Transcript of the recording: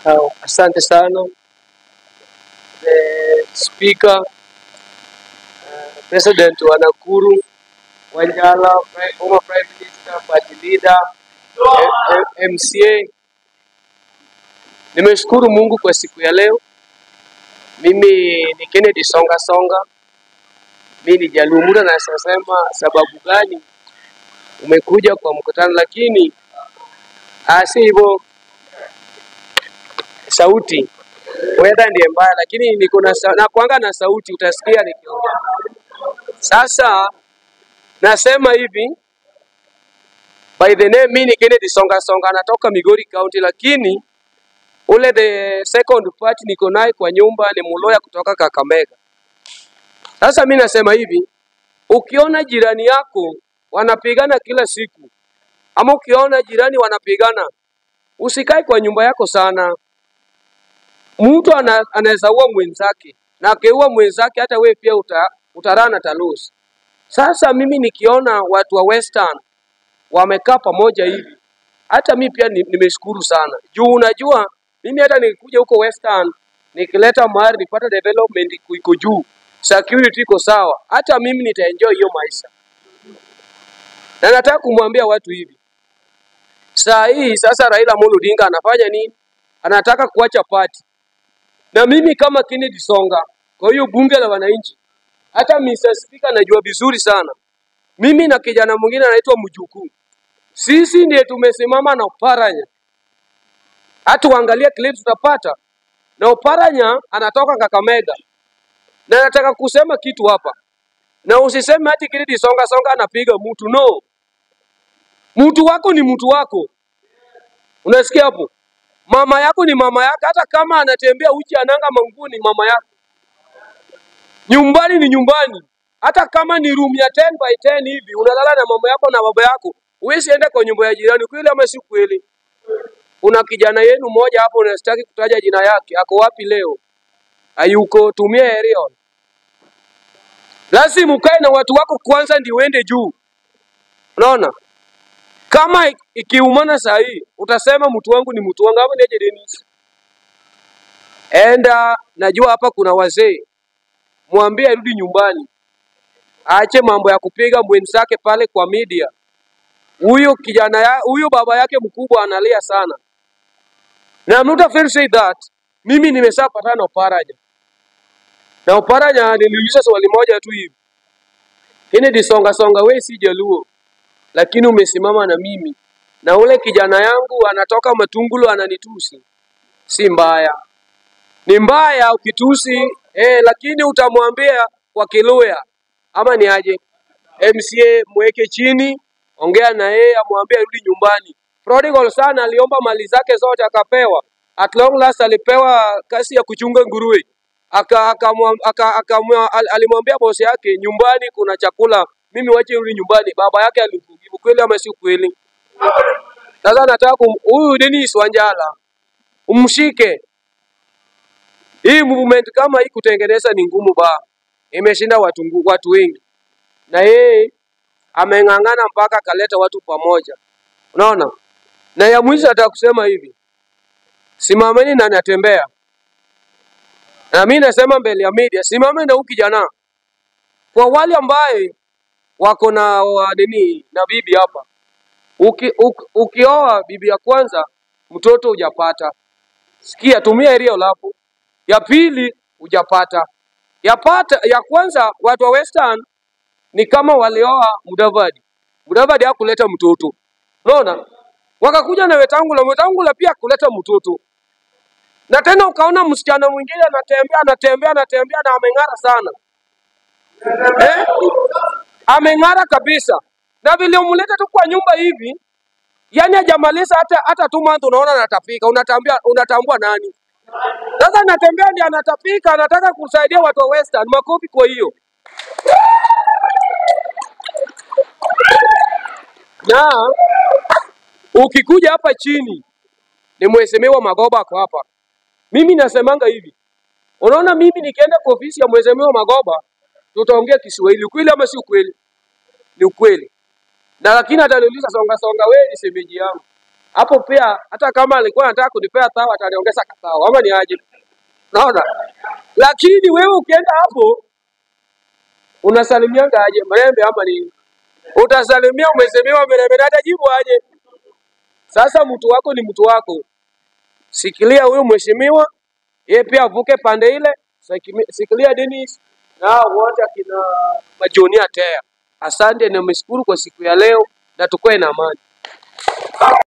Uh, asante sana the speaker uh, president wa Nakuru Wanjala, pri- former prime minister, party leader, eh, eh, MCA. Nimeshukuru Mungu kwa siku ya leo. Mimi ni Kennedy Songa Songa, mimi ni Jalumura na sasema sababu gani umekuja kwa mkutano, lakini ah, si hivyo sauti weather ndiye mbaya, lakini niko na sa- nakuanga na sauti, utasikia nikiongea. Sasa nasema hivi, by the name, mimi ni Kennedy Songa Songa, natoka Migori County, lakini ule the second part niko naye kwa nyumba ni Muloya kutoka Kakamega. Sasa mimi nasema hivi, ukiona jirani yako wanapigana kila siku, ama ukiona jirani wanapigana, usikae kwa nyumba yako sana. Mtu ana, anaweza ua mwenzake na akiua mwenzake, hata wewe pia uta, utarana talos. Sasa mimi nikiona watu wa Western wamekaa pamoja hivi, hata mi pia ni- nimeshukuru sana juu unajua mimi hata nikikuja huko Western nikileta mahali nipata development iko iko juu, security iko sawa, hata mimi nitaenjoy hiyo maisha. Na nataka kumwambia watu hivi, saa hii sasa Raila Amolo Odinga anafanya nini? Anataka kuacha party, na mimi kama Kennedy Songa, kwa hiyo bunge la wananchi, hata Mr. Speaker najua vizuri sana, mimi na kijana mwingine anaitwa Mjukuu, sisi ndiye tumesimama na Oparanya, hata uangalie clips utapata, na Oparanya anatoka Kakamega, na nataka kusema kitu hapa, na usiseme ati Kennedy Songa Songa anapiga mtu, no, mtu wako ni mtu wako, unasikia hapo? Mama yako ni mama yako, hata kama anatembea uchi ananga manguo ni mama yako. Nyumbani ni nyumbani, hata kama ni room ya 10 by 10 hivi unalala na mama yako na baba yako, huwezi enda kwa nyumba ya jirani. Kweli ama si kweli? Kuna kijana yenu mmoja hapo, unastaki kutaja jina yake, ako wapi leo? Hayuko, tumia aerial. Lazima ukae na watu wako kwanza, ndio uende juu. Unaona, kama ik- ikiumana saa hii utasema mtu wangu ni mtu wangu, ama niaje Dennis? Enda, najua hapa kuna wazee, mwambie arudi nyumbani, aache mambo ya kupiga mwenzake pale kwa media. Huyo kijana ya, huyo baba yake mkubwa analia sana, na I'm not afraid to say that. Mimi nimeshapatana na Oparanya na Oparanya niliuliza swali moja tu hivi, Kennedy Songa Songa, wewe si Jaluo, lakini umesimama na mimi na ule kijana yangu anatoka Matungulu ananitusi, si mbaya ni mbaya ukitusi eh, lakini utamwambia kwa Kiluya ama ni aje? MCA mweke chini, ongea na yeye, amwambie arudi nyumbani. Prodigal sana aliomba mali zake zote akapewa, at long last alipewa kasi ya kuchunga nguruwe aka, aka, aka, aka, al- alimwambia bosi yake nyumbani kuna chakula, mimi wache rudi nyumbani. Baba yake alimjibu kweli ama si kweli? Sasa nataka kum- huyu Dennis Wanjala umshike hii movement kama hii kutengeneza ni ngumu ba, imeshinda watu, ngu- watu wengi, na yeye ameng'ang'ana mpaka akaleta watu pamoja, unaona. Na ya mwisho nataka kusema hivi, simameni na natembea, na mimi nasema mbele ya media, simameni na huyu kijana. Kwa wale ambaye wako na wa nini na bibi hapa, uki, uki, ukioa bibi ya kwanza mtoto hujapata, sikia, tumia aerial hapo. Ya pili hujapata, ya pata ya kwanza, watu wa Western ni kama walioa Mudavadi. Mudavadi hakuleta mtoto, unaona, wakakuja na Wetangula. Wetangula pia kuleta mtoto, na tena ukaona msichana mwingine anatembea anatembea anatembea na ameng'ara sana eh? Ameng'ara kabisa, na vile umleta tu kwa nyumba hivi, yani hajamaliza hata hata two months, unaona anatapika, unatambia unatambua nani sasa? Anatembea ndiye anatapika, anataka kusaidia watu wa Western. Makofi kwa hiyo. Na ukikuja hapa chini ni mheshimiwa Magoba ako hapa. Mimi nasemanga hivi, unaona, mimi nikienda kwa ofisi ya mheshimiwa Magoba tutaongea Kiswahili, ukweli ama si ukweli? Ni ukweli. Na lakini ataniuliza songa songa, wewe ni shemeji yangu, hapo pia, hata kama alikuwa anataka kunipea thawa ataniongeza kathawa, ama ni aje? Naona, lakini wewe ukienda hapo unasalimianga aje mrembe ama ni utasalimia umesemiwa mrembe, na atajibu aje? Sasa mtu wako ni mtu wako, sikilia huyu mheshimiwa, yeye pia avuke pande ile, sikimi- sikilia Dennis na hao wote akina majonia tea. Asante na nimeshukuru kwa siku ya leo, na tukue na amani.